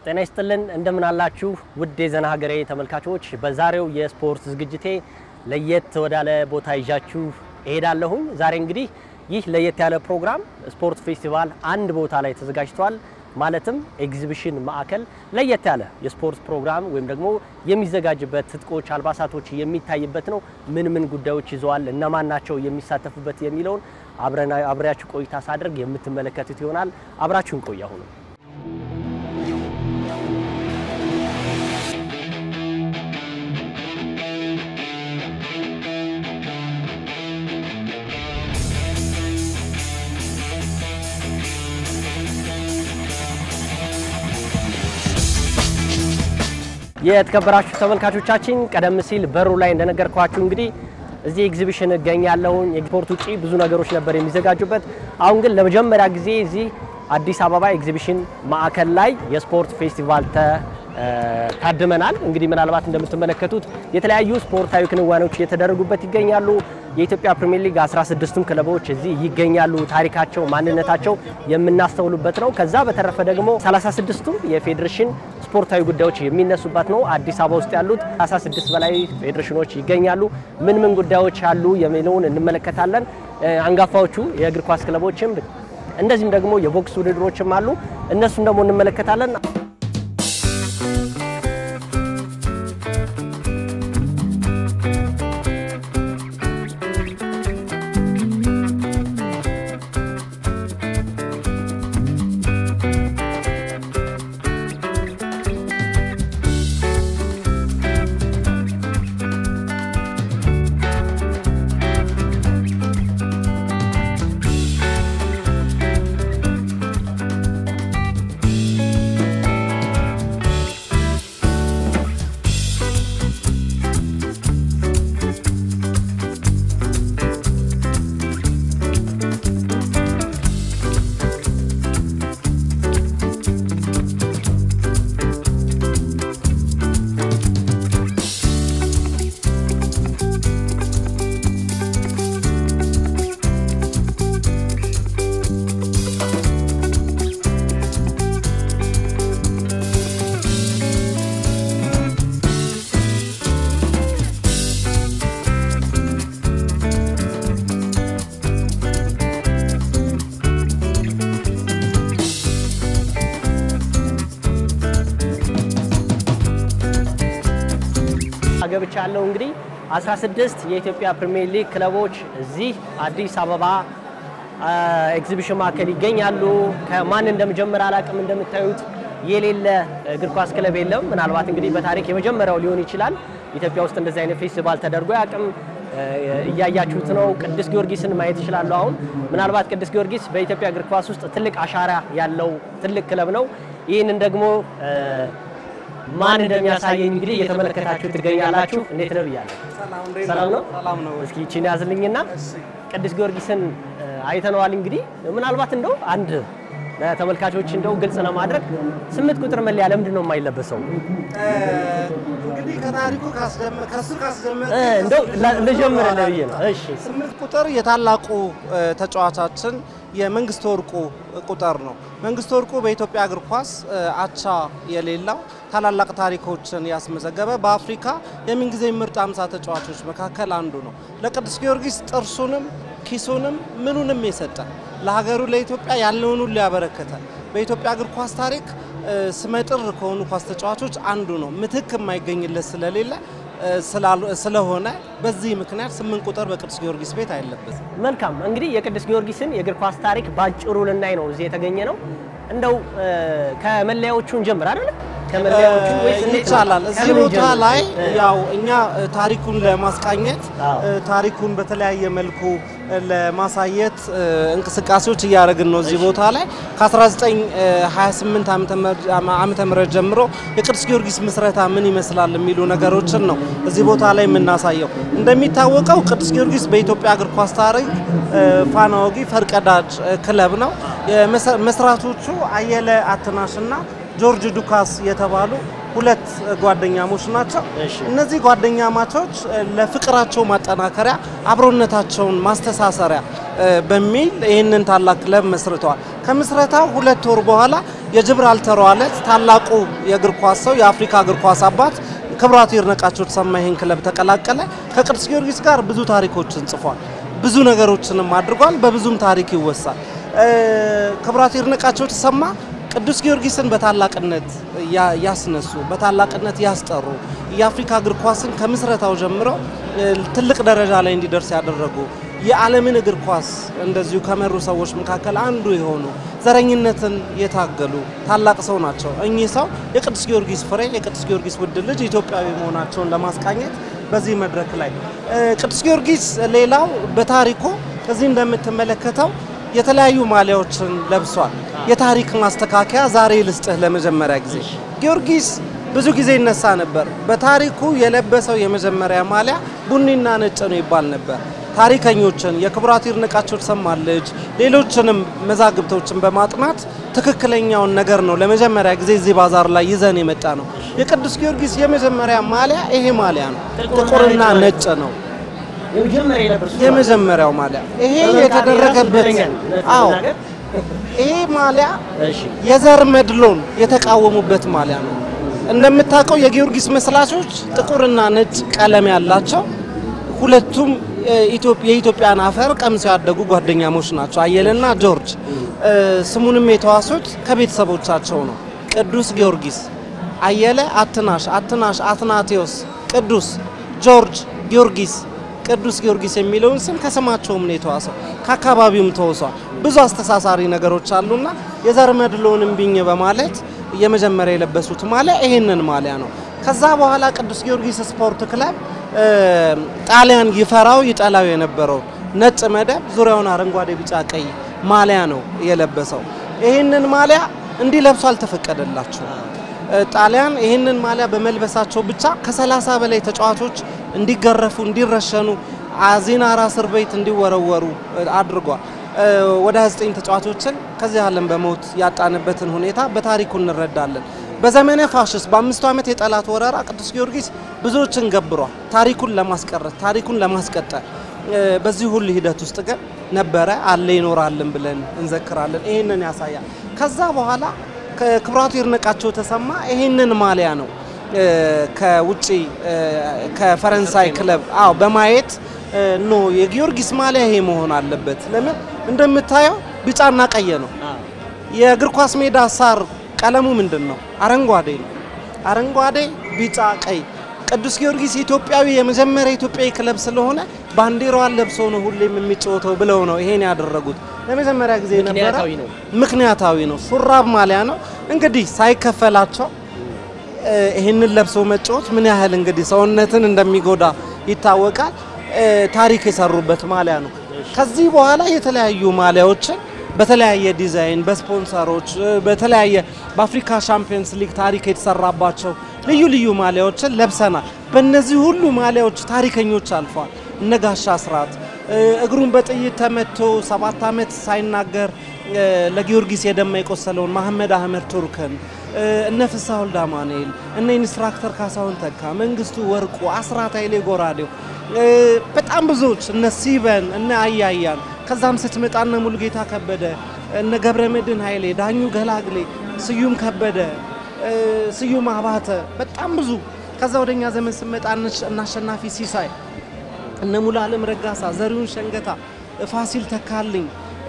ጤና ይስጥልን እንደምን አላችሁ ውድ የዘና ሀገሬ ተመልካቾች። በዛሬው የስፖርት ዝግጅቴ ለየት ወዳለ ቦታ ይዣችሁ እሄዳለሁኝ። ዛሬ እንግዲህ ይህ ለየት ያለ ፕሮግራም ስፖርት ፌስቲቫል አንድ ቦታ ላይ ተዘጋጅቷል። ማለትም ኤግዚቢሽን ማዕከል ለየት ያለ የስፖርት ፕሮግራም ወይም ደግሞ የሚዘጋጅበት ትጥቆች፣ አልባሳቶች የሚታይበት ነው። ምን ምን ጉዳዮች ይዘዋል፣ እነማን ናቸው የሚሳተፉበት የሚለውን አብሬያችሁ ቆይታ ሳደርግ የምትመለከቱት ይሆናል። አብራችሁን ቆዩ አሁኑ የተከበራችሁ ተመልካቾቻችን ቀደም ሲል በሩ ላይ እንደነገርኳችሁ እንግዲህ እዚህ ኤግዚቢሽን እገኛለሁ። የስፖርት ውጪ ብዙ ነገሮች ነበር የሚዘጋጁበት። አሁን ግን ለመጀመሪያ ጊዜ እዚህ አዲስ አበባ ኤግዚቢሽን ማዕከል ላይ የስፖርት ፌስቲቫል ታድመናል። እንግዲህ ምናልባት እንደምትመለከቱት የተለያዩ ስፖርታዊ ክንዋኔዎች እየተደረጉበት ይገኛሉ። የኢትዮጵያ ፕሪሚየር ሊግ 16ቱም ክለቦች እዚህ ይገኛሉ። ታሪካቸው፣ ማንነታቸው የምናስተውሉበት ነው። ከዛ በተረፈ ደግሞ 36ቱም የፌዴሬሽን ስፖርታዊ ጉዳዮች የሚነሱበት ነው። አዲስ አበባ ውስጥ ያሉት 16 በላይ ፌዴሬሽኖች ይገኛሉ። ምን ምን ጉዳዮች አሉ የሚለውን እንመለከታለን። አንጋፋዎቹ የእግር ኳስ ክለቦችም እንደዚህም ደግሞ የቦክስ ውድድሮችም አሉ። እነሱን ደግሞ እንመለከታለን። ገብቻ ያለው እንግዲህ 16 የኢትዮጵያ ፕሪሚየር ሊግ ክለቦች እዚህ አዲስ አበባ ኤግዚቢሽን ማዕከል ይገኛሉ። ከማን እንደምጀምር አላቅም። እንደምታዩት የሌለ እግር ኳስ ክለብ የለም። ምናልባት እንግዲህ በታሪክ የመጀመሪያው ሊሆን ይችላል። ኢትዮጵያ ውስጥ እንደዚህ አይነት ፌስቲቫል ተደርጎ ያቅም እያያችሁት ነው። ቅዱስ ጊዮርጊስን ማየት ይችላሉ። አሁን ምናልባት ቅዱስ ጊዮርጊስ በኢትዮጵያ እግር ኳስ ውስጥ ትልቅ አሻራ ያለው ትልቅ ክለብ ነው። ይህንን ደግሞ ማን እንደሚያሳየኝ እንግዲህ እየተመለከታችሁ ትገኛላችሁ። እንዴት ነው ብያለሁ። ሰላም ነው። ሰላም ነው። እስኪ ይቺን ያዝልኝና ቅዱስ ጊዮርጊስን አይተነዋል። እንግዲህ ምናልባት እንደው አንድ ተመልካቾች እንደው ግልጽ ለማድረግ ስምንት ቁጥር መለያ ለምንድን ነው የማይለበሰው? እንግዲህ ከታሪኩ ካስደመ- ከሱ ካስደመ- እንደው ልጀምርልህ ብዬ ነው። እሺ ስምንት ቁጥር የታላቁ ተጫዋቻችን የመንግስት ወርቁ ቁጥር ነው። መንግስት ወርቁ በኢትዮጵያ እግር ኳስ አቻ የሌለው ታላላቅ ታሪኮችን ያስመዘገበ በአፍሪካ የምንጊዜ ምርጥ አምሳ ተጫዋቾች መካከል አንዱ ነው። ለቅዱስ ጊዮርጊስ ጥርሱንም ኪሱንም ምኑንም የሰጠ ለሀገሩ ለኢትዮጵያ ያለውን ሁሉ ያበረከተ በኢትዮጵያ እግር ኳስ ታሪክ ስመጥር ከሆኑ ኳስ ተጫዋቾች አንዱ ነው። ምትክ የማይገኝለት ስለሌለ ስለሆነ በዚህ ምክንያት ስምንት ቁጥር በቅዱስ ጊዮርጊስ ቤት አይለበትም። መልካም እንግዲህ የቅዱስ ጊዮርጊስን የእግር ኳስ ታሪክ ባጭሩ ልናይ ነው እዚህ የተገኘ ነው። እንደው ከመለያዎቹ እንጀምር አይደል? ከመለያዎቹ ወይስ እንዴት ነው? ይቻላል። እዚህ ከምን ቦታ እንጀምር? ላይ እ፣ ያው እኛ እ፣ ታሪኩን ለማስቃኘት አዎ። እ፣ ታሪኩን በተለያየ መልኩ እ፣ ለማሳየት እ፣ እንቅስቃሴዎች እያደረግን ነው። እዚህ ቦታ ላይ ከ1928 ዓመተ ምህረት ጀምሮ የቅዱስ ጊዮርጊስ ምስረታ ምን ይመስላል የሚሉ ነገሮችን ነው እዚህ ቦታ ላይ የምናሳየው። እንደሚታወቀው ቅዱስ ጊዮርጊስ በኢትዮጵያ እግር ኳስ ታሪክ እ፣ ፋና ወጊ ፈርቀዳጅ እ፣ ክለብ ነው። የመሰ- መስራቾቹ አየለ አትናሽና ጆርጅ ዱካስ የተባሉ ሁለት ጓደኛሞች ናቸው። እሺ። እነዚህ ጓደኛ ማቾች ለፍቅራቸው ማጠናከሪያ አብሮነታቸውን ማስተሳሰሪያ እ፣ በሚል ይህንን ታላቅ ክለብ መስርተዋል። ከምስረታው ሁለት ወር በኋላ የጅብራልተሯ ዕለት ታላቁ የእግር ኳስ ሰው የአፍሪካ እግር ኳስ አባት ክብራቱ ይድነቃቸው ተሰማ ይህን ክለብ ተቀላቀለ። ከቅዱስ ጊዮርጊስ ጋር ብዙ ታሪኮችን ጽፏል። ብዙ ነገሮችንም አድርጓል። በብዙም ታሪክ ይወሳል። ክብራቱ ይድነቃቸው ተሰማ ቅዱስ ጊዮርጊስን በታላቅነት ያስነሱ፣ በታላቅነት ያስጠሩ፣ የአፍሪካ እግር ኳስን ከምስረታው ጀምሮ ትልቅ ደረጃ ላይ እንዲደርስ ያደረጉ የዓለምን እግር ኳስ እንደዚሁ ከመሩ ሰዎች መካከል አንዱ የሆኑ ዘረኝነትን የታገሉ ታላቅ ሰው ናቸው። እኚህ ሰው የቅዱስ ጊዮርጊስ ፍሬ የቅዱስ ጊዮርጊስ ውድ ልጅ ኢትዮጵያዊ መሆናቸውን ለማስቃኘት በዚህ መድረክ ላይ ቅዱስ ጊዮርጊስ ሌላው በታሪኩ እዚህ እንደምትመለከተው የተለያዩ ማሊያዎችን ለብሷል። የታሪክ ማስተካከያ ዛሬ ልስጥህ። ለመጀመሪያ ጊዜ ጊዮርጊስ ብዙ ጊዜ ይነሳ ነበር። በታሪኩ የለበሰው የመጀመሪያ ማሊያ ቡኒና ነጭ ነው ይባል ነበር። ታሪከኞችን የክቡራት ይድነቃቸው ተሰማ ልጅ ሌሎችንም መዛግብቶችን በማጥናት ትክክለኛውን ነገር ነው ለመጀመሪያ ጊዜ እዚህ ባዛር ላይ ይዘን የመጣ ነው። የቅዱስ ጊዮርጊስ የመጀመሪያ ማሊያ ይሄ ማሊያ ነው። ጥቁርና ነጭ ነው የመጀመሪያው ማሊያ። ይሄ የተደረገበት አዎ፣ ይሄ ማሊያ የዘር መድሎን የተቃወሙበት ማሊያ ነው። እንደምታውቀው የጊዮርጊስ መስላቾች ጥቁርና ነጭ ቀለም ያላቸው ሁለቱም የኢትዮጵያን አፈር ቀምሰው ያደጉ ጓደኛሞች ናቸው። አየለና ጆርጅ ስሙንም የተዋሱት ከቤተሰቦቻቸው ነው። ቅዱስ ጊዮርጊስ አየለ አትናሽ፣ አትናሽ አትናቴዎስ፣ ቅዱስ ጆርጅ ጊዮርጊስ፣ ቅዱስ ጊዮርጊስ የሚለውን ስም ከስማቸውም ነው የተዋሰው። ከአካባቢውም ተወሷል። ብዙ አስተሳሳሪ ነገሮች አሉና የዘር መድሎን እምቢኝ በማለት የመጀመሪያ የለበሱት ማሊያ ይሄንን ማሊያ ነው። ከዛ በኋላ ቅዱስ ጊዮርጊስ ስፖርት ክለብ ጣሊያን ይፈራው ይጠላው የነበረው ነጭ መደብ ዙሪያውን አረንጓዴ፣ ቢጫ፣ ቀይ ማሊያ ነው የለበሰው። ይህንን ማሊያ እንዲለብሱ አልተፈቀደላቸው። ጣሊያን ይህንን ማሊያ በመልበሳቸው ብቻ ከሰላሳ በላይ ተጫዋቾች እንዲገረፉ፣ እንዲረሸኑ፣ አዚናራ እስር ቤት እንዲወረወሩ አድርጓል። ወደ 29 ተጫዋቾችን ከዚህ ዓለም በሞት ያጣንበትን ሁኔታ በታሪኩ እንረዳለን። በዘመነ ፋሽስት በአምስቱ ዓመት የጠላት ወረራ ቅዱስ ጊዮርጊስ ብዙዎችን ገብሯል። ታሪኩን ለማስቀረት ታሪኩን ለማስቀጠል በዚህ ሁሉ ሂደት ውስጥ ግን ነበረ አለ ይኖራልን ብለን እንዘክራለን። ይህንን ያሳያል። ከዛ በኋላ ክቡራቱ ይድነቃቸው ተሰማ ይህንን ማሊያ ነው ከውጭ ከፈረንሳይ ክለብ አዎ በማየት ኖ የጊዮርጊስ ማሊያ ይሄ መሆን አለበት። ለምን እንደምታየው ቢጫና ቀይ ነው። የእግር ኳስ ሜዳ ሳር ቀለሙ ምንድን ነው? አረንጓዴ ነው። አረንጓዴ፣ ቢጫ፣ ቀይ። ቅዱስ ጊዮርጊስ ኢትዮጵያዊ የመጀመሪያ ኢትዮጵያዊ ክለብ ስለሆነ ባንዲራዋን ለብሶ ነው ሁሌም የሚጫወተው ብለው ነው ይሄን ያደረጉት። ለመጀመሪያ ጊዜ ነበረ። ምክንያታዊ ነው። ሹራብ ማሊያ ነው። እንግዲህ ሳይከፈላቸው ይህንን ለብሶ መጫወት ምን ያህል እንግዲህ ሰውነትን እንደሚጎዳ ይታወቃል። ታሪክ የሰሩበት ማሊያ ነው። ከዚህ በኋላ የተለያዩ ማሊያዎችን በተለያየ ዲዛይን በስፖንሰሮች በተለያየ በአፍሪካ ሻምፒየንስ ሊግ ታሪክ የተሰራባቸው ልዩ ልዩ ማሊያዎችን ለብሰናል። በእነዚህ ሁሉ ማሊያዎች ታሪከኞች አልፈዋል። እነ ጋሻ ስርዓት እግሩን በጥይት ተመቶ ሰባት ዓመት ሳይናገር ለጊዮርጊስ የደማ የቆሰለውን መሐመድ አህመድ ቱርክን እነ ፍስሐ ወልደ አማኑኤል እነ ኢንስትራክተር ካሳሁን ተካ፣ መንግስቱ ወርቁ፣ አስራት ኃይሌ ጎራዴው በጣም ብዙዎች እነ ሲበን እነ አያያን ከዛም ስትመጣ እነ ሙሉጌታ ከበደ እነ ገብረ መድህን ኃይሌ፣ ዳኙ ገላግሌ፣ ስዩም ከበደ፣ ስዩም አባተ በጣም ብዙ። ከዛ ወደኛ ዘመን ስመጣ እነ አሸናፊ ሲሳይ፣ እነ ሙሉዓለም ረጋሳ፣ ዘሪሁን ሸንገታ፣ ፋሲል ተካልኝ፣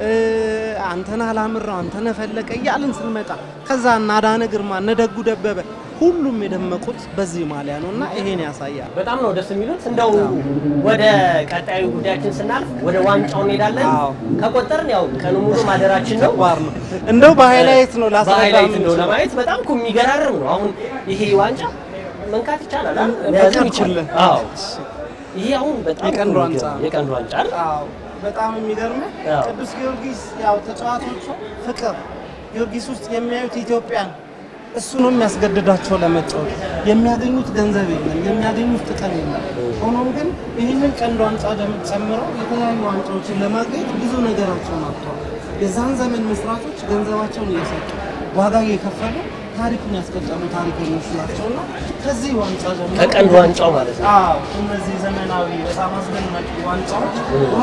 አንተነ አላምራው፣ አንተነ ፈለቀ እያልን ስንመጣ ከዛ እነ አዳነ ግርማ፣ እነ ደጉ ደበበ ሁሉም የደመቁት በዚህ ማሊያ ነው እና ይሄን ያሳያል። በጣም ነው ደስ የሚሉት። እንደው ወደ ቀጣዩ ጉዳያችን ስናልፍ ወደ ዋንጫው እንሄዳለን። ከቆጠርን ያው ቀኑ ሙሉ ማደራችን ነው። ዋር ነው እንደው በሃይላይት ነው ላስረዳ በሃይላይት ነው ለማየት በጣም እኮ የሚገራርም ነው። አሁን ይሄ ዋንጫ መንካት ይቻላል አይደል? መያዝም ይቻላል። አዎ ይሄ አሁን በጣም የቀንድ ዋንጫ የቀንድ ዋንጫ አይደል? አዎ በጣም የሚገርመው ቅዱስ ጊዮርጊስ ያው ተጫዋቾቹ ፍቅር ጊዮርጊስ ውስጥ የሚያዩት ኢትዮጵያን እሱ ነው የሚያስገድዳቸው ለመጫወት። የሚያገኙት ገንዘብ የለም፣ የሚያገኙት ጥቅም የለም። ሆኖም ግን ይህንን ቀንድ ዋንጫ ጨምረው የተለያዩ ዋንጫዎችን ለማግኘት ብዙ ነገራቸውን አጥተዋል። የዛን ዘመን መስራቾች ገንዘባቸውን እየሰጡ ዋጋ እየከፈሉ ታሪኩን ያስቀጠሉ ታሪከኞች ናቸውና ከዚህ ዋንጫ ጀምሮ ከቀንድ ዋንጫው ማለት ነው። አዎ እነዚህ ዘመናዊ በጣም አስደናቂ ዋንጫዎች ዋጋ ተከፍሎ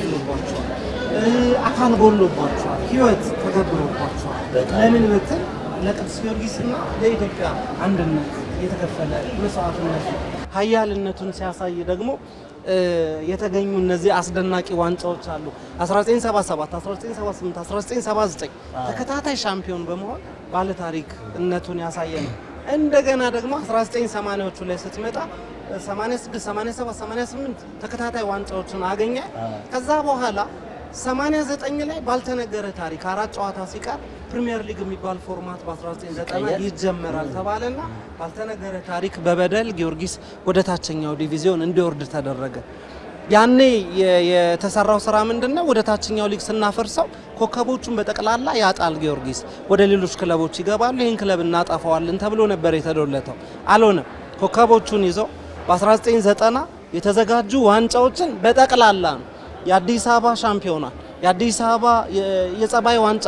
ተከፍሎባቸዋል፣ አካል ጎሎባቸዋል፣ ህይወት ተገብሮባቸዋል። ለምን ብትል ለቅዱስ ጊዮርጊስና ለኢትዮጵያ አንድነት የተከፈለ መስዋዕትነት ነው። ሀያልነቱን ሲያሳይ ደግሞ የተገኙ እነዚህ አስደናቂ ዋንጫዎች አሉ። 1977፣ 1978፣ 1979 ተከታታይ ሻምፒዮን በመሆን ባለታሪክነቱን ያሳየ ነው። እንደገና ደግሞ 1980ዎቹ ላይ ስትመጣ 86፣ 87፣ 88 ተከታታይ ዋንጫዎችን አገኘ። ከዛ በኋላ 89 ላይ ባልተነገረ ታሪክ አራት ጨዋታ ሲቀር ፕሪሚየር ሊግ የሚባል ፎርማት በ1990 ይጀመራል ተባለና ባልተነገረ ታሪክ በበደል ጊዮርጊስ ወደ ታችኛው ዲቪዚዮን እንዲወርድ ተደረገ። ያኔ የተሰራው ስራ ምንድን ነው? ወደ ታችኛው ሊግ ስናፈርሰው ኮከቦቹን በጠቅላላ ያጣል ጊዮርጊስ፣ ወደ ሌሎች ክለቦች ይገባሉ፣ ይህን ክለብ እናጠፋዋለን ተብሎ ነበር የተዶለተው። አልሆነም። ኮከቦቹን ይዘው በ1990 የተዘጋጁ ዋንጫዎችን በጠቅላላ ነው የአዲስ አበባ ሻምፒዮና፣ የአዲስ አበባ የጸባይ ዋንጫ፣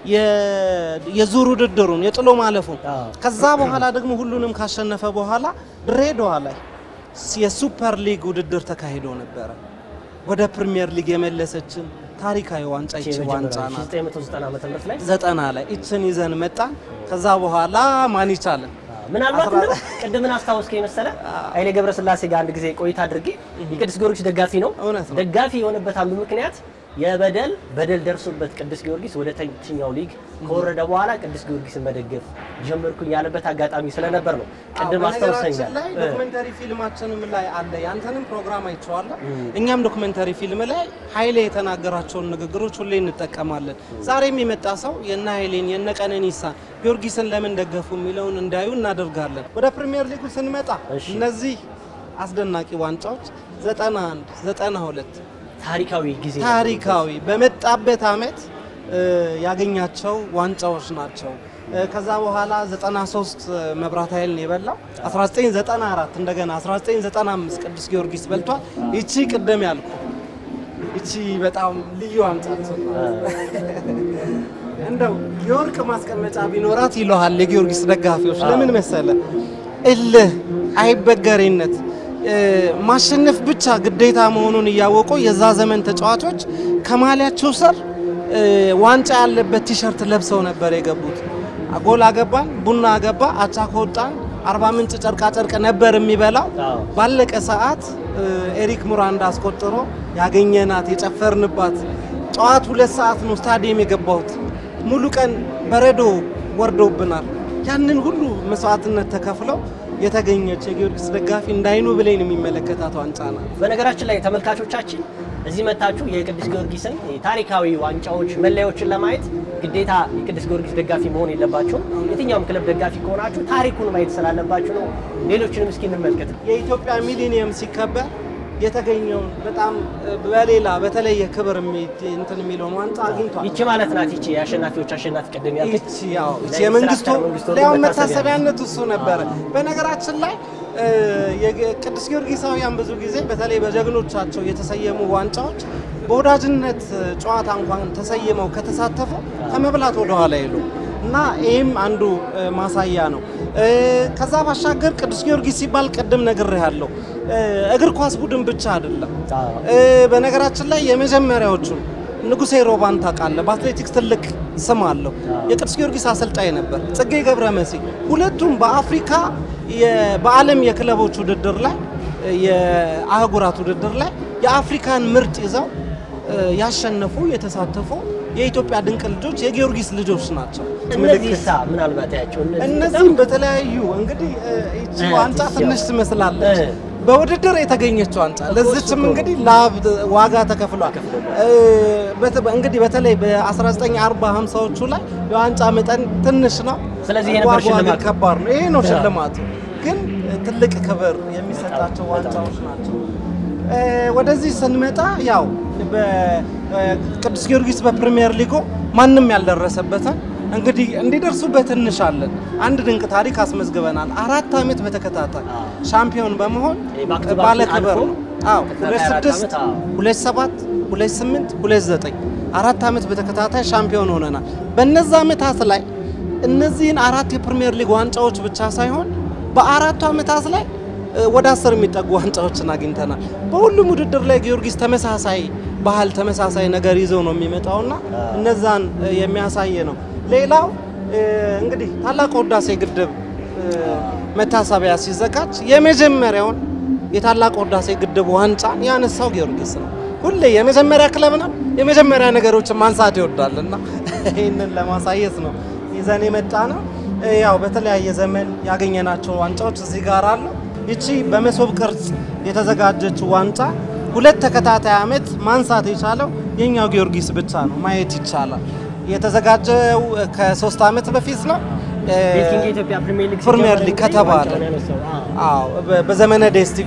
የዙር ውድድሩን፣ የጥሎ ማለፉን ከዛ በኋላ ደግሞ ሁሉንም ካሸነፈ በኋላ ድሬዳዋ ላይ የሱፐር ሊግ ውድድር ተካሂዶ ነበረ። ወደ ፕሪሚየር ሊግ የመለሰችን ታሪካዊ ዋንጫ ይቺ ዋንጫ ናት። 1990 ዓመተ ምህረት ላይ ዘጠና ላይ ይችን ይዘን መጣን። ከዛ በኋላ ማን ይቻለን ምናልባት እንደው ቅድምን አስታወስከኝ መሰለ ኃይሌ ገብረስላሴ ጋር አንድ ጊዜ ቆይታ አድርጌ የቅዱስ ጊዮርጊስ ደጋፊ ነው። እውነት ነው። ደጋፊ የሆነበት አንዱ ምክንያት የበደል በደል ደርሶበት ቅዱስ ጊዮርጊስ ወደ ታችኛው ሊግ ከወረደ በኋላ ቅዱስ ጊዮርጊስን መደገፍ ጀመርኩኝ ያለበት አጋጣሚ ስለነበር ነው። ቅድም አስታውሰኛል። ላይ ዶክመንተሪ ፊልማችንም ላይ አለ። ያንተንም ፕሮግራም አይቼዋለሁ። እኛም ዶክመንተሪ ፊልም ላይ ኃይሌ የተናገራቸውን ንግግሮች ሁሌ እንጠቀማለን። ዛሬም የመጣ ሰው የነ ኃይሌን የነ ቀነኒሳን ጊዮርጊስን ለምን ደገፉ የሚለውን እንዳዩ እናደርጋለን። ወደ ፕሪሚየር ሊጉ ስንመጣ እሺ። እነዚህ አስደናቂ ዋንጫዎች 91 92 ታሪካዊ ጊዜ ነው። ታሪካዊ በመጣበት አመት እ, ያገኛቸው ዋንጫዎች ናቸው። እ, ከዛ በኋላ 93 መብራት ኃይልን የበላው 1994 እንደገና 1995 ቅዱስ ጊዮርጊስ በልቷል። ይቺ ቅድም ያልኩ ይቺ በጣም ልዩ ዋንጫችን ናት። እንደው የወርቅ ማስቀመጫ ቢኖራት ይለሃል የጊዮርጊስ ደጋፊዎች። ለምን መሰለ? እልህ፣ አይበገሬነት፣ እ፣ ማሸነፍ ብቻ ግዴታ መሆኑን እያወቁ የዛ ዘመን ተጫዋቾች ከማሊያቸው ስር እ፣ ዋንጫ ያለበት ቲሸርት ለብሰው ነበር የገቡት። ጎል አገባን፣ ቡና አገባ፣ አቻ ከወጣን አርባ ምንጭ ጨርቃ ጨርቅ ነበር የሚበላው። አዎ። ባለቀ ሰዓት እ፣ ኤሪክ ሙራንዳ አስቆጥሮ ያገኘናት የጨፈርንባት ጠዋት ሁለት ሰዓት ነው ስታዲየም የገባሁት። ሙሉ ቀን በረዶ ወርዶብናል። ያንን ሁሉ መስዋዕትነት ተከፍለው የተገኘች የጊዮርጊስ ደጋፊ እንዳይኑ ብሌን የሚመለከታት ዋንጫ ናት። በነገራችን ላይ ተመልካቾቻችን እዚህ መታችሁ የቅዱስ ጊዮርጊስን ታሪካዊ ዋንጫዎች መለያዎችን ለማየት ግዴታ የቅዱስ ጊዮርጊስ ደጋፊ መሆን የለባቸውም። የትኛውም ክለብ ደጋፊ ከሆናችሁ ታሪኩን ማየት ስላለባችሁ ነው። ሌሎችንም እስኪ እንመልከት። የኢትዮጵያ ሚሊኒየም ሲከበር የተገኘውን በጣም በሌላ በተለየ ክብር የሚ- እንትን የሚለውን ዋንጫ አግኝቷል። ይቺ ማለት ናት። ይቺ የአሸናፊዎች አሸናፊ ቅድም ያልኩት ይቺ ያው ይቺ ላይ የመንግስቱ ኢንስትራክተር መንግስቱ ሊያው መታሰቢያ መታሰቢያነቱ እሱ ነበረ። በነገራችን ላይ እ፣ የቅዱስ ጊዮርጊሳውያን ብዙ ጊዜ በተለይ በጀግኖቻቸው የተሰየሙ ዋንጫዎች በወዳጅነት ጨዋታ እንኳን ተሰይመው ከተሳተፉ ከመብላት ወደኋላ ይሉ እና ይህም አንዱ እ፣ ማሳያ ነው። እ፣ ከዛ ባሻገር ቅዱስ ጊዮርጊስ ሲባል ቅድም ነግሬሃለሁ እ፣ እግር ኳስ ቡድን ብቻ አይደለም። አዎ። እ፣ በነገራችን ላይ የመጀመሪያዎቹን ንጉሴ ሮባን ታውቃለህ? በአትሌቲክስ ትልቅ ስም አለው። የቅዱስ ጊዮርጊስ አሰልጣኝ ነበር። ጽጌ ገብረ መሲ ሁለቱም በአፍሪካ የ- በዓለም የክለቦች ውድድር ላይ የአህጉራት ውድድር ላይ የአፍሪካን ምርጥ ይዘው እ፣ ያሸነፉ የተሳተፉ የኢትዮጵያ ድንቅ ልጆች የጊዮርጊስ ልጆች ናቸው። እነዚህ ሳ ምናልባት ያቸው እነዚህም በተለያዩ እንግዲህ እ፣ ይቺ እ፣ ዋንጫ ይቺ ትንሽ ያው- ትመስላለች። እ። በውድድር የተገኘች ዋንጫ ለዚችም እኮ ነው። እንግዲህ ላብ ዋጋ ተከፍሏል። እ፣ በት- እንግዲህ በተለይ በ1940 50ዎቹ ላይ የዋንጫ መጠን ትንሽ ነው። ስለዚህ ይሄ ነበር ዋጋዋ ግን ሽልማቱ። ከባድ ነው። ይሄ ነው ያ። ሽልማቱ። ግን እ፣ ትልቅ ክብር የሚሰጣቸው በጣም፣ በጣም። ዋንጫዎች ናቸው። እ፣ ወደዚህ ስንመጣ ያው በቅዱስ ጊዮርጊስ በፕሪሚየር ሊጉ ማንም ያልደረሰበትን እንግዲህ እንዲደርሱበት እንሻለን። አንድ ድንቅ ታሪክ አስመዝግበናል። አራት ዓመት በተከታታይ አዎ። ሻምፒዮን በመሆን ይሄ ባክ ቱ ባክ ባለ ክብር አልፎ ነው። አዎ ተከታታይ ሁለት አራት ስድስት ዓመት፣ አዎ። ሁለት ሰባት ሁለት ስምንት ሁለት ዘጠኝ አራት ዓመት በተከታታይ ሻምፒዮን ሆነናል። በእነዛ ዓመታት ላይ እነዚህን አራት የፕሪሚየር ሊግ ዋንጫዎች ብቻ ሳይሆን በአራቱ ዓመታት ላይ እ፣ ወደ አስር የሚጠጉ ዋንጫዎችን አግኝተናል። በሁሉም ውድድር ላይ ጊዮርጊስ ተመሳሳይ ባህል ተመሳሳይ ነገር ይዘው ነው የሚመጣውና እነዛን የሚያሳይ ነው። ሌላው እንግዲህ ታላቁ ህዳሴ ግድብ መታሰቢያ ሲዘጋጅ የመጀመሪያውን የታላቁ ህዳሴ ግድብ ዋንጫን ያነሳው ጊዮርጊስ ነው። ሁሌ የመጀመሪያ ክለብ ነው። የመጀመሪያ ነገሮችን ማንሳት ይወዳል እና ይህንን ለማሳየት ነው ይዘን የመጣ ነው። ያው በተለያየ ዘመን ያገኘናቸው ዋንጫዎች እዚህ ጋር አሉ። ይቺ በመሶብ ቅርጽ የተዘጋጀችው ዋንጫ ሁለት ተከታታይ ዓመት ማንሳት የቻለው የኛው ጊዮርጊስ ብቻ ነው። ማየት ይቻላል። የተዘጋጀው ከሶስት ዓመት በፊት ነው። ቤቲንግ የኢትዮጵያ ፕሪሚየር ሊግ ፕሪሚየር ሲጀመር ሊግ እንግዲህ ከተባለ ዋንጫውን ያነሳው። አዎ። አዎ በ- በዘመነ ዴስቲቪ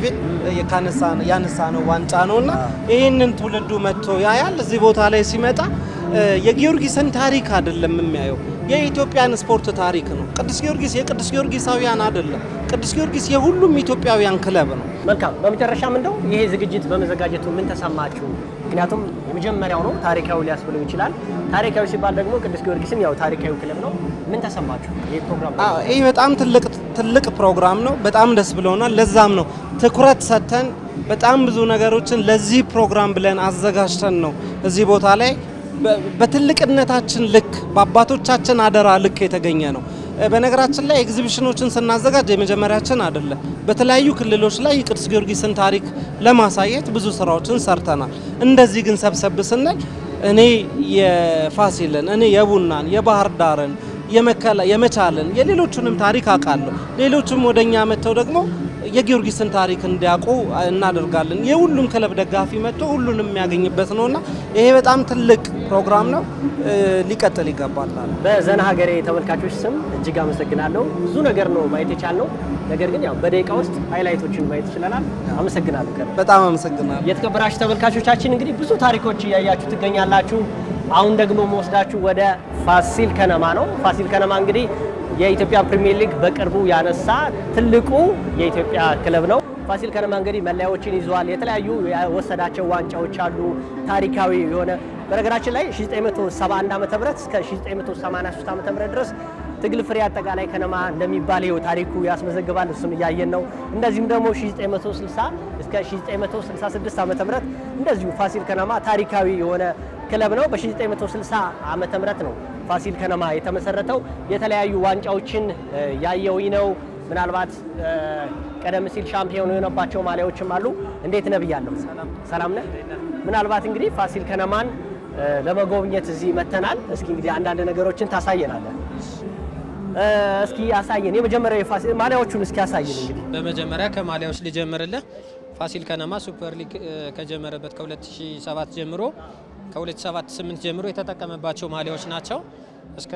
ያነሳ ነው ዋንጫ ነው እና ይህንን ትውልዱ መጥቶ ያያል። እዚህ ቦታ ላይ ሲመጣ እ፣ የጊዮርጊስን ታሪክ አይደለም የሚያየው የኢትዮጵያን ስፖርት ታሪክ ነው። ቅዱስ ጊዮርጊስ የቅዱስ ጊዮርጊሳውያን አይደለም። ቅዱስ ጊዮርጊስ የሁሉም ኢትዮጵያውያን ክለብ ነው። መልካም። በመጨረሻም እንደው ይሄ ዝግጅት በመዘጋጀቱ ምን ተሰማችሁ? ምክንያቱም የመጀመሪያው ነው፣ ታሪካዊ ሊያስብለው ይችላል። ታሪካዊ ሲባል ደግሞ ቅዱስ ጊዮርጊስም ያው ታሪካዊ ክለብ ነው። ምን ተሰማችሁ? ይህ ፕሮግራም አዎ ይህ በጣም ትልቅ ትልቅ ፕሮግራም ነው። በጣም ደስ ብሎናል። ለዛም ነው ትኩረት ሰጥተን በጣም ብዙ ነገሮችን ለዚህ ፕሮግራም ብለን አዘጋጅተን ነው እዚህ ቦታ ላይ በ- በትልቅነታችን ልክ በአባቶቻችን አደራ ልክ የተገኘ ነው። እ፣ በነገራችን ላይ ኤግዚቢሽኖችን ስናዘጋጅ የመጀመሪያችን አይደለም። በተለያዩ ክልሎች ላይ የቅዱስ ጊዮርጊስን ታሪክ ለማሳየት ብዙ ስራዎችን ሰርተናል። እንደዚህ ግን ሰብሰብ ስንል እኔ የፋሲልን እኔ የቡናን የባህር ዳርን የመከላ የመቻልን የሌሎቹንም ታሪክ አውቃለሁ። ሌሎቹም ወደኛ መጥተው ደግሞ የጊዮርጊስን ታሪክ እንዲያውቁ እናደርጋለን። የሁሉም ክለብ ደጋፊ መጥቶ ሁሉንም የሚያገኝበት ነውና ይሄ በጣም ትልቅ ፕሮግራም ነው። እ፣ ሊቀጥል ይገባል። በዘና ሀገሬ ተመልካቾች ስም እጅግ አመሰግናለሁ። ብዙ ነገር ነው ማየት የቻልነው፣ ነገር ግን ያው በደቂቃ ውስጥ ሃይላይቶችን ማየት ይችለናል። አመሰግናለሁ። ከልብ። በጣም አመሰግናለሁ። የተከበራችሁ ተመልካቾቻችን እንግዲህ ብዙ ታሪኮች እያያችሁ ትገኛላችሁ። አሁን ደግሞ መወስዳችሁ ወደ ፋሲል ከነማ ነው። ፋሲል ከነማ እንግዲህ የኢትዮጵያ ፕሪሚየር ሊግ በቅርቡ ያነሳ ትልቁ የኢትዮጵያ ክለብ ነው። ፋሲል ከነማ እንግዲህ መለያዎችን ይዟል። የተለያዩ የወሰዳቸው ዋንጫዎች አሉ። ታሪካዊ የሆነ በነገራችን ላይ 1971 ዓ.ም እስከ 1983 ዓ.ም ድረስ ትግል ፍሬ አጠቃላይ ከነማ እንደሚባል ይኸው ታሪኩ ያስመዘግባል። እሱን እያየን ነው። እንደዚሁም ደግሞ 1960 እስከ 1966 ዓ.ም እንደዚሁ ፋሲል ከነማ ታሪካዊ የሆነ ክለብ ነው። በ1960 ዓመተ ምህረት ነው ፋሲል ከነማ የተመሰረተው። የተለያዩ ዋንጫዎችን እ፣ ያየውኝ ነው። ምናልባት እ፣ ቀደም ሲል ሻምፒዮን የሆነባቸው ማሊያዎችም አሉ። እንዴት ነህ ብያለሁ። ሰላም ነህ? ምናልባት እንግዲህ ፋሲል ከነማን እ፣ ለመጎብኘት እዚህ መተናል። እስኪ እንግዲህ አንዳንድ ነገሮችን ታሳየናለህ። እ፣ እስኪ አሳየን። የመጀመሪያው የፋሲል ማሊያዎቹን እስኪ አሳየን እንግዲህ በመጀመሪያ ከማሊያዎች ልጀምርልህ። ፋሲል ከነማ ሱፐር ሊግ እ፣ ከጀመረበት ከ2007 ጀምሮ ከ2007-8 ጀምሮ የተጠቀመባቸው ማሊያዎች ናቸው እስከ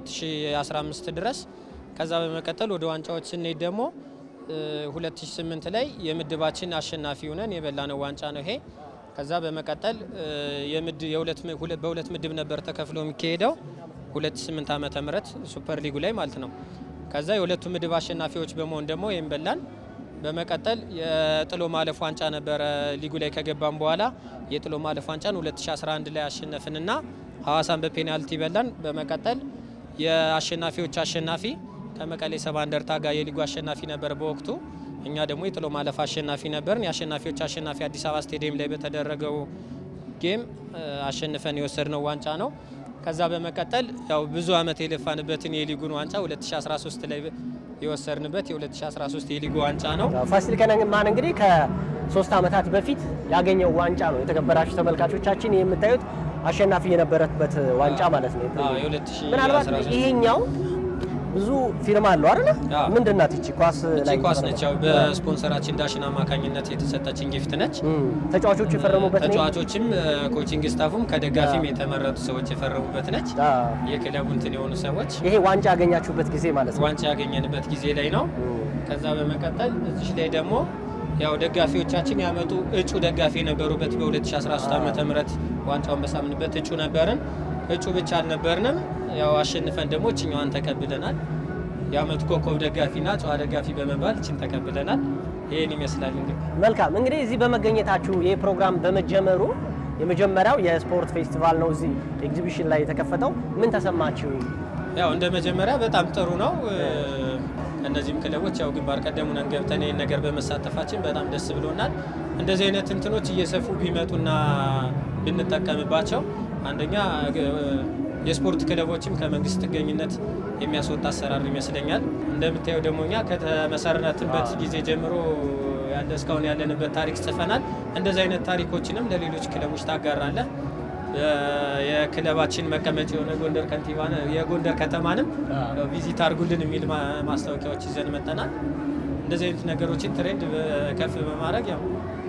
2015 ድረስ። ከዛ በመቀጠል ወደ ዋንጫዎች ስንሄድ ደግሞ እ፣ 2008 ላይ የምድባችን አሸናፊ ሆነን የበላነው ዋንጫ ነው ይሄ። ከዛ በመቀጠል እ፣ የምድ- የሁለት ም- ሁለ- በሁለት ምድብ ነበር ተከፍሎ የሚካሄደው 2008 ዓመተ ምህረት ሱፐር ሊጉ ላይ ማለት ነው። ከዛ የሁለቱ ምድብ አሸናፊዎች በመሆን ደግሞ ይህም በላን። በመቀጠል የጥሎ ማለፍ ዋንጫ ነበረ ሊጉ ላይ ከገባን በኋላ የጥሎ ማለፍ ዋንጫን 2011 ላይ አሸነፍንና ሐዋሳን በፔናልቲ በላን። በመቀጠል የአሸናፊዎች አሸናፊ ከመቀሌ ሰባ እንደርታ ጋር የሊጉ አሸናፊ ነበር በወቅቱ። እኛ ደግሞ የጥሎ ማለፍ አሸናፊ ነበርን። የአሸናፊዎች አሸናፊ አዲስ አበባ ስቴዲየም ላይ በተደረገው ጌም እ፣ አሸንፈን የወሰድነው ዋንጫ ነው። ከዛ በመቀጠል ያው ብዙ ዓመት የለፋንበትን የሊጉን ዋንጫ 2013 ላይ የወሰድንበት የ2013 የሊጉ ዋንጫ ነው። ፋሲል ከነማን እንግዲህ ከሶስት ዓመታት በፊት ያገኘው ዋንጫ ነው። የተከበራችሁ ተመልካቾቻችን ይህ የምታዩት አሸናፊ የነበረበት ዋንጫ ማለት ነው። አዎ፣ የ2013 ምናልባት ይሄኛው ብዙ ፊርማ አለው አይደል? አዎ። ምንድን ናት ይቺ ኳስ እቺ ላይ ኳስ ነች። ያው በስፖንሰራችን ዳሽን አማካኝነት የተሰጠችን ጊፍት ነች። እም፣ ተጫዋቾቹ የፈረሙበት ነው። ተጫዋቾችም ኮቺንግ ስታፉም ከደጋፊም የተመረጡ ሰዎች የፈረሙበት ነች። አዎ። የክለቡ እንትን የሆኑ ሰዎች ይሄ ዋንጫ ያገኛችሁበት ጊዜ ማለት ነው። ዋንጫ ያገኘንበት ጊዜ ላይ ነው። እም፣ ከዛ በመቀጠል እዚሽ ላይ ደግሞ ያው ደጋፊዎቻችን ያመጡ እጩ ደጋፊ የነበሩበት በ2013 ዓ ም ዋንጫውን በሳምንበት እጩ ነበርን። እጩ ብቻ አልነበርንም፣ ያው አሸንፈን ደግሞ እችኛዋን ተቀብለናል። የአመቱ ኮከብ ደጋፊና ጨዋ ደጋፊ በመባል እችን ተቀብለናል። ይህን ይመስላል እንግዲህ መልካም እንግዲህ እዚህ በመገኘታችሁ ይህ ፕሮግራም በመጀመሩ የመጀመሪያው የስፖርት ፌስቲቫል ነው እዚህ ኤግዚቢሽን ላይ የተከፈተው። ምን ተሰማችሁ? ያው እንደ መጀመሪያ በጣም ጥሩ ነው። እ፣ እነዚህም ክለቦች ያው ግንባር ቀደም ሆነን ገብተን ይህን ነገር በመሳተፋችን በጣም ደስ ብሎናል። እንደዚህ አይነት እንትኖች እየሰፉ ቢመጡና ብንጠቀምባቸው አንደኛ የስፖርት ክለቦችም ከመንግስት ጥገኝነት የሚያስወጣ አሰራር ይመስለኛል። እንደምታየው ደግሞ እኛ ከተመሰረትንበት ጊዜ ጀምሮ ያለ እስካሁን ያለንበት ታሪክ ጽፈናል። እንደዚህ አይነት ታሪኮችንም ለሌሎች ክለቦች ታጋራለህ። የክለባችን መቀመጫ የሆነ ጎንደር ከንቲባ የጎንደር ከተማንም ቪዚት አድርጉልን የሚል ማስታወቂያዎች ይዘን መጠናል። እንደዚህ አይነት ነገሮችን ትሬንድ ከፍ በማድረግ ያው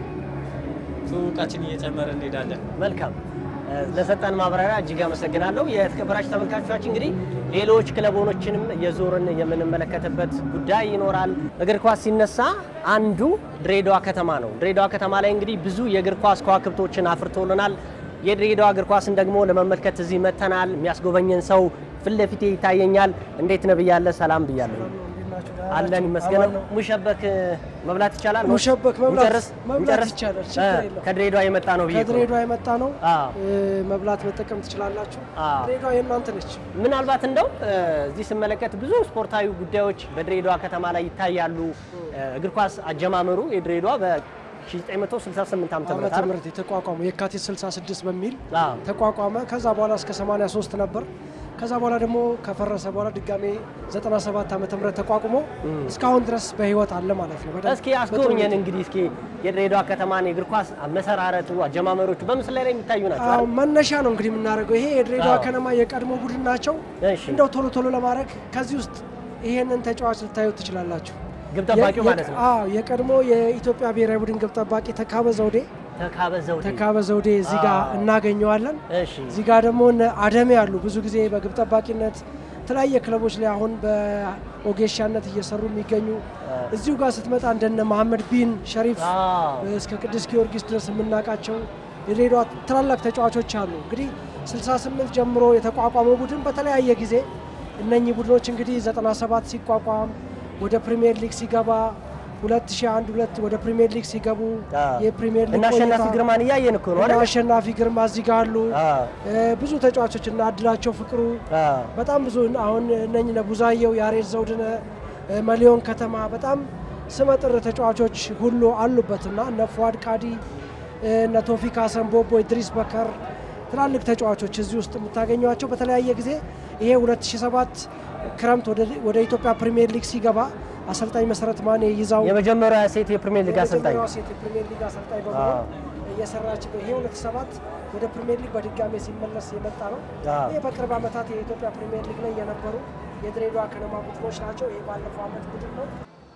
ትውውቃችን እየጨመረ እንሄዳለን። መልካም ለሰጠን ማብራሪያ እጅግ አመሰግናለሁ። የተከበራችሁ ተመልካቾቻችን እንግዲህ ሌሎች ክለቦችንም የዞርን የምንመለከትበት ጉዳይ ይኖራል። እግር ኳስ ሲነሳ አንዱ ድሬዳዋ ከተማ ነው። ድሬዳዋ ከተማ ላይ እንግዲህ ብዙ የእግር ኳስ ከዋክብቶችን አፍርቶልናል። የድሬዳዋ እግር ኳስን ደግሞ ለመመልከት እዚህ መጥተናል። የሚያስጎበኘን ሰው ፊት ለፊቴ ይታየኛል። እንዴት ነህ ብያለሁ። ሰላም ብያለሁ። አለን ይመስገነው። ሙሸበክ መብላት ይቻላል? ሙሸበክ መብላት እንጨርስ? መብላት እንጨርስ? ይቻላል፣ ችግር የለም። ከድሬዳዋ የመጣ ነው ብዬ እኮ ነው። ከድሬዳዋ የመጣ ነው። አዎ። እ፣ መብላት መጠቀም ትችላላችሁ። አዎ። ድሬዳዋ የእናንተ ነች። ምናልባት እንደው እ፣ እዚህ ስመለከት ብዙ ስፖርታዊ ጉዳዮች በድሬዳዋ ከተማ ላይ ይታያሉ። እ፣ እግር ኳስ አጀማመሩ የድሬዳዋ በ1968 ዓ.ም ዓመተ አይደል? ምህረት የተቋቋመው የካቲት 66 በሚል አዎ። ተቋቋመ። ከዛ በኋላ እስከ 83 ነበር። ከዛ በኋላ ደግሞ ከፈረሰ በኋላ ድጋሜ 97 ዓመተ ምህረት ተቋቁሞ እስካሁን ድረስ በህይወት አለ ማለት ነው። በደንብ እስኪ አስጎብኘን እንግዲህ እስኪ የድሬዳዋ ከተማን የእግር ኳስ መሰራረቱ አጀማመሮቹ በምስል ላይ የሚታዩ ናቸው አዎ፣ አይደል? መነሻ ነው እንግዲህ የምናደርገው። ይሄ የድሬዳዋ አዎ። ከነማ የቀድሞ ቡድን ናቸው። እሺ። እንደው ቶሎ ቶሎ ለማድረግ ከዚህ ውስጥ ይሄንን ተጫዋች ልታዩት ትችላላችሁ። ግብ ጠባቂው የ- ማለት ነው። አዎ የቀድሞ የኢትዮጵያ ብሔራዊ ቡድን ግብ ጠባቂ ተካበ ዘውዴ ተካበ ዘውዴ። ተካበ ዘውዴ እዚህ ጋር አዎ። እናገኘዋለን። እሺ እዚህ ጋር ደግሞ እነ አደሜ ያሉ ብዙ ጊዜ በግብ ጠባቂነት የተለያየ ክለቦች ላይ አሁን በኦጌሻነት እየሰሩ የሚገኙ እዚሁ ጋር ስትመጣ እንደነ መሐመድ ቢን ሸሪፍ አዎ። እስከ ቅዱስ ጊዮርጊስ ድረስ የምናውቃቸው የድሬዳዋ ታላላቅ ተጫዋቾች አሉ። እንግዲህ 68 ጀምሮ የተቋቋመው ቡድን በተለያየ ጊዜ እነኚህ ቡድኖች እንግዲህ 97 ሲቋቋም ወደ ፕሪሚየር ሊግ ሲገባ 2001 ሁለት ወደ ፕሪሚየር ሊግ ሲገቡ አዎ። የፕሪሚየር ሊግ እና አሸናፊ ቆይታ- ግርማን እያየን እኮ ነው እና አይደል? አሸናፊ ግርማ እዚህ ጋር አሉ። አዎ። እ፣ ብዙ ተጫዋቾች እና አድላቸው ፍቅሩ አዎ። በጣም ብዙ አሁን እነኝህ እነ ቡዛየው፣ ያሬድ ዘውድነ፣ እ፣ መሊዮን ከተማ በጣም ስመጥር ተጫዋቾች ሁሉ አሉበት እና እነ ፉአድ ቃዲ፣ እ፣ እነ ቶፊክ ሀሰን ቦቦ፣ ኢድሪስ በከር ትላልቅ ተጫዋቾች እዚህ ውስጥ የምታገኟቸው በተለያየ ጊዜ ይሄ 2007 ክረምት ወደ- ወደ ኢትዮጵያ ፕሪሚየር ሊግ ሲገባ አሰልጣኝ መሰረት ማኔ ይዛው የመጀመሪያ ሴት የፕሪሚየር ሊግ አሰልጣኝ የመጀመሪያዋ ሴት የፕሪሚየር ሊግ አሰልጣኝ በመሆን እየሰራች ነው። ይሄ 2007 ወደ ፕሪሚየር ሊግ በድጋሜ ሲመለስ የመጣ ነው። አዎ። ይህ በቅርብ ዓመታት የኢትዮጵያ ፕሪሚየር ሊግ ላይ የነበሩ የድሬዳዋ ከነማ ቡድኖች ናቸው። ይሄ ባለፈው ዓመት ቡድን ነው።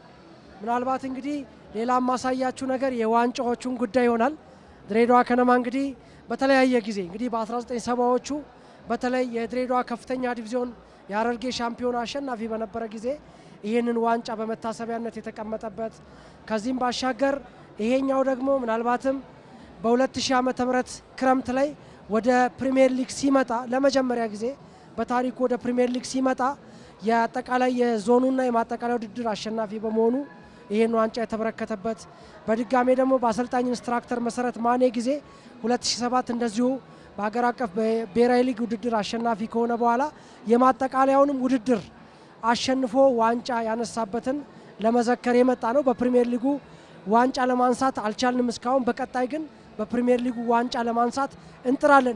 ምናልባት እንግዲህ ሌላ ማሳያችሁ ነገር የዋንጫዎቹን ጉዳይ ይሆናል። ድሬዳዋ ከነማ እንግዲህ በተለያየ ጊዜ እንግዲህ በ1970ዎቹ በተለይ የድሬዳዋ ከፍተኛ ዲቪዚዮን የሀረርጌ ሻምፒዮን አሸናፊ በነበረ ጊዜ ይህንን ዋንጫ በመታሰቢያነት የተቀመጠበት ከዚህም ባሻገር ይሄኛው ደግሞ ምናልባትም በ2000 ዓመተ ምህረት ክረምት ላይ ወደ ፕሪሚየር ሊግ ሲመጣ ለመጀመሪያ ጊዜ በታሪኩ ወደ ፕሪሚየር ሊግ ሲመጣ የአጠቃላይ የዞኑና የማጠቃለያ ውድድር አሸናፊ በመሆኑ ይህን ዋንጫ የተበረከተበት በድጋሜ ደግሞ በአሰልጣኝ ኢንስትራክተር መሰረት ማኔ ጊዜ 2007 እንደዚሁ በሀገር አቀፍ ብሔራዊ ሊግ ውድድር አሸናፊ ከሆነ በኋላ የማጠቃለያውንም ውድድር አሸንፎ ዋንጫ ያነሳበትን ለመዘከር የመጣ ነው። በፕሪሚየር ሊጉ ዋንጫ ለማንሳት አልቻልንም እስካሁን። በቀጣይ ግን በፕሪሚየር ሊጉ ዋንጫ ለማንሳት እንጥራለን።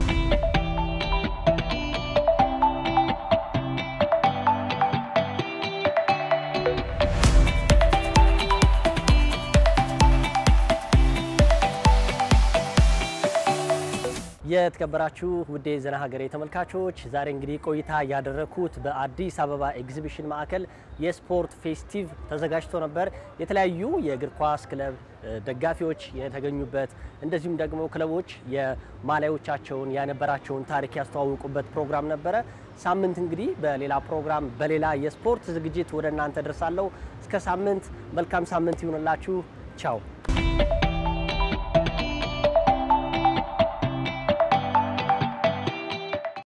የተከበራችሁ ውዴ ዘና ሀገሬ ተመልካቾች ዛሬ እንግዲህ ቆይታ ያደረኩት በአዲስ አበባ ኤግዚቢሽን ማዕከል የስፖርት ፌስቲቭ ተዘጋጅቶ ነበር። የተለያዩ የእግር ኳስ ክለብ እ፣ ደጋፊዎች የተገኙበት እንደዚሁም ደግሞ ክለቦች የማሊያዎቻቸውን ያነበራቸውን ታሪክ ያስተዋወቁበት ፕሮግራም ነበረ። ሳምንት እንግዲህ በሌላ ፕሮግራም በሌላ የስፖርት ዝግጅት ወደ እናንተ ደርሳለሁ። እስከ ሳምንት መልካም ሳምንት ይሁንላችሁ። ቻው